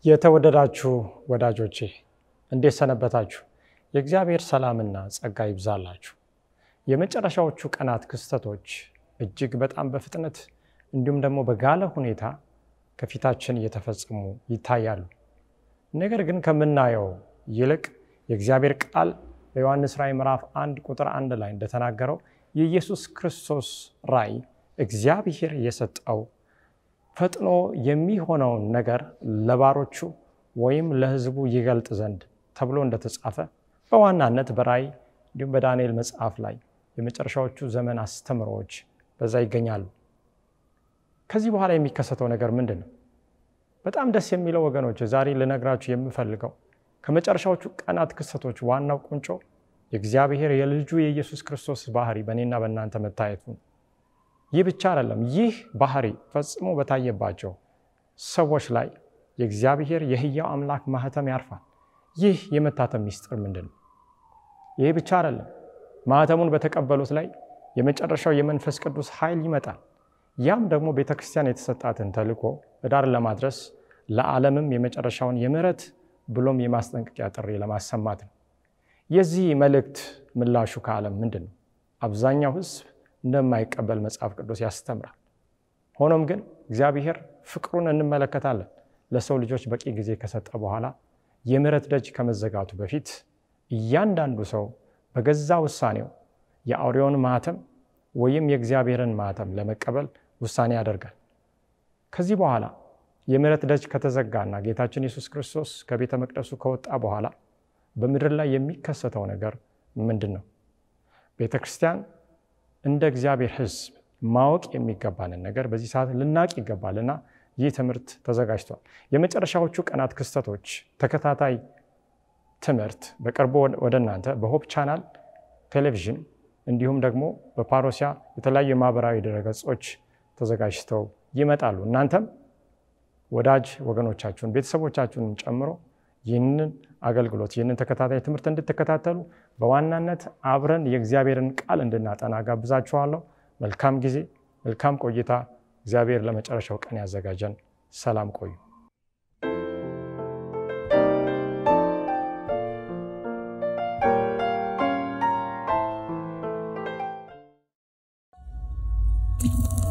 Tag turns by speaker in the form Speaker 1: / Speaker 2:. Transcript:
Speaker 1: የተወደዳችሁ ወዳጆቼ እንዴት ሰነበታችሁ? የእግዚአብሔር ሰላምና ጸጋ ይብዛላችሁ። የመጨረሻዎቹ ቀናት ክስተቶች እጅግ በጣም በፍጥነት እንዲሁም ደግሞ በጋለ ሁኔታ ከፊታችን እየተፈጸሙ ይታያሉ። ነገር ግን ከምናየው ይልቅ የእግዚአብሔር ቃል በዮሐንስ ራእይ ምዕራፍ አንድ ቁጥር አንድ ላይ እንደተናገረው የኢየሱስ ክርስቶስ ራእይ እግዚአብሔር የሰጠው ፈጥኖ የሚሆነውን ነገር ለባሮቹ ወይም ለሕዝቡ ይገልጥ ዘንድ ተብሎ እንደተጻፈ በዋናነት በራእይ እንዲሁም በዳንኤል መጽሐፍ ላይ የመጨረሻዎቹ ዘመን አስተምሮዎች በዛ ይገኛሉ። ከዚህ በኋላ የሚከሰተው ነገር ምንድን ነው? በጣም ደስ የሚለው ወገኖች፣ ዛሬ ልነግራችሁ የምፈልገው ከመጨረሻዎቹ ቀናት ክስተቶች ዋናው ቁንጮ የእግዚአብሔር የልጁ የኢየሱስ ክርስቶስ ባህሪ በእኔና በእናንተ መታየቱ ነው። ይህ ብቻ አይደለም። ይህ ባህሪ ፈጽሞ በታየባቸው ሰዎች ላይ የእግዚአብሔር የሕያው አምላክ ማህተም ያርፋል። ይህ የመታተም ሚስጥር ምንድን ነው? ይህ ብቻ አይደለም። ማህተሙን በተቀበሉት ላይ የመጨረሻው የመንፈስ ቅዱስ ኃይል ይመጣል። ያም ደግሞ ቤተ ክርስቲያን የተሰጣትን ተልእኮ በዳር ለማድረስ ለዓለምም የመጨረሻውን የምሕረት ብሎም የማስጠንቀቂያ ጥሪ ለማሰማት ነው። የዚህ መልእክት ምላሹ ከዓለም ምንድን ነው? አብዛኛው ሕዝብ እንደማይቀበል መጽሐፍ ቅዱስ ያስተምራል። ሆኖም ግን እግዚአብሔር ፍቅሩን እንመለከታለን። ለሰው ልጆች በቂ ጊዜ ከሰጠ በኋላ የምሕረት ደጅ ከመዘጋቱ በፊት እያንዳንዱ ሰው በገዛ ውሳኔው የአውሬውን ማህተም ወይም የእግዚአብሔርን ማህተም ለመቀበል ውሳኔ ያደርጋል። ከዚህ በኋላ የምሕረት ደጅ ከተዘጋና ጌታችን ኢየሱስ ክርስቶስ ከቤተ መቅደሱ ከወጣ በኋላ በምድር ላይ የሚከሰተው ነገር ምንድን ነው? ቤተ ክርስቲያን እንደ እግዚአብሔር ሕዝብ ማወቅ የሚገባንን ነገር በዚህ ሰዓት ልናቅ ይገባልና ይህ ትምህርት ተዘጋጅቷል። የመጨረሻዎቹ ቀናት ክስተቶች ተከታታይ ትምህርት በቅርቡ ወደ እናንተ በሆፕ ቻናል ቴሌቪዥን እንዲሁም ደግሞ በፓሮሲያ የተለያዩ የማህበራዊ ድረገጾች ተዘጋጅተው ይመጣሉ። እናንተም ወዳጅ ወገኖቻችሁን ቤተሰቦቻችሁን ጨምሮ ይህንን አገልግሎት ይህንን ተከታታይ ትምህርት እንድትከታተሉ በዋናነት አብረን የእግዚአብሔርን ቃል እንድናጠና ጋብዛችኋለሁ። መልካም ጊዜ፣ መልካም ቆይታ። እግዚአብሔር ለመጨረሻው ቀን ያዘጋጀን። ሰላም ቆዩ።
Speaker 2: you